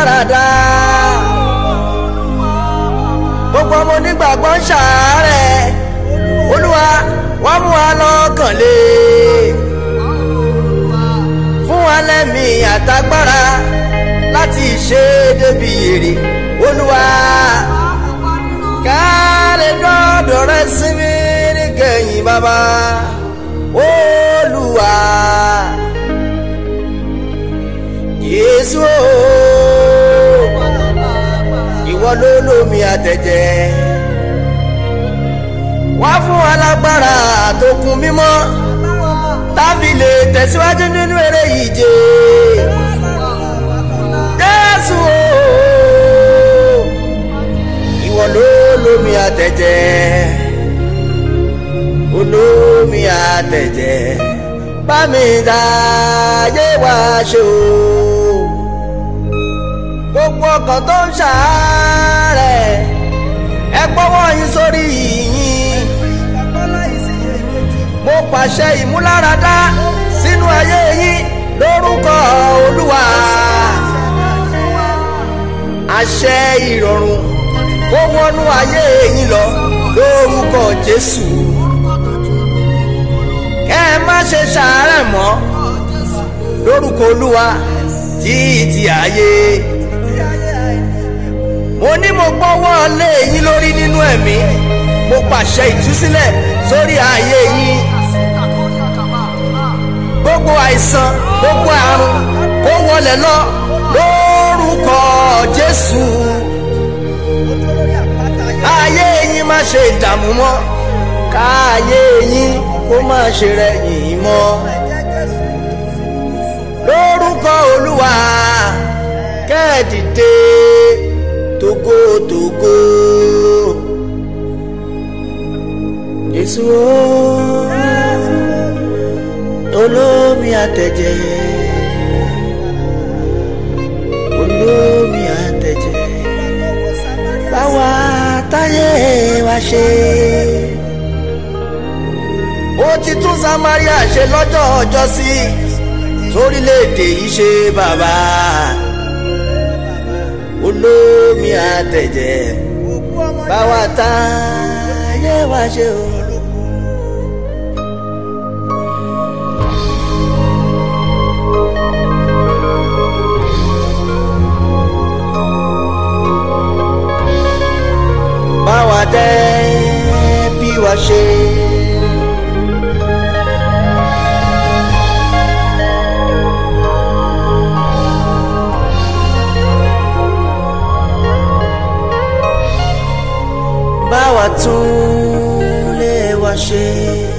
lára dá gbogbo ọmọ onígbàgbọ́ ń ṣàárẹ̀ olúwa wá mú wa lọ́kàn lé fún wa lẹ́mìí àtagbára láti ṣe débi èrè olúwa ká lè dọ́dọ̀ rẹ sinmi níkẹyìn bàbá olúwa yéésù ooo ìwọ ló lómi àtẹ̀jẹ́ wá fún alágbára tó kún mímọ́ tábì lè tẹ̀síwájú nínú eré ìje jésù ooo ìwọ ló lómi àtẹ̀jẹ́ olómi àtẹ̀jẹ́ bá mi dá ayé wá ṣe o gbogbo ọkàn tó ń ṣàárẹ̀ ẹ gbọ́wọ́ yín sórí yìnyín mo pàṣẹ ìmúláradá sínú ayé yín lórúkọ olúwa àṣẹ ìrọ̀rùn kó wọnú ayé yín lọ lórúkọ jésù kẹ́ ẹ má ṣe ṣàárẹ̀ mọ́ lórúkọ olúwa títí ayé mo ní mo gbọ́wọ́ lé yín lórí nínú ẹ̀mí mo pàṣẹ ìtúsílẹ̀ sórí ayé yín gbogbo àìsàn gbogbo àrùn kó wọlé lọ lórúkọ jésù ayé yín má ṣe dààmú mọ́ káyé yín kó má ṣe rẹ̀yìn mọ́ lórúkọ olúwa kẹ́ẹ̀dìde togotogo Jésù olómi àtẹ̀jẹ́ olómi àtẹ̀jẹ́ báwa táyé wa ṣe ó ti tún Samaria ṣe lọ́jọ́ ọjọ́ sí sórílẹ̀-èdè yìí ṣe bàbá olómi àtẹ̀jẹ́ báwa táyé wa ṣe o. báwa tẹ́ bí wa ṣe. báwa tún lé wa ṣe.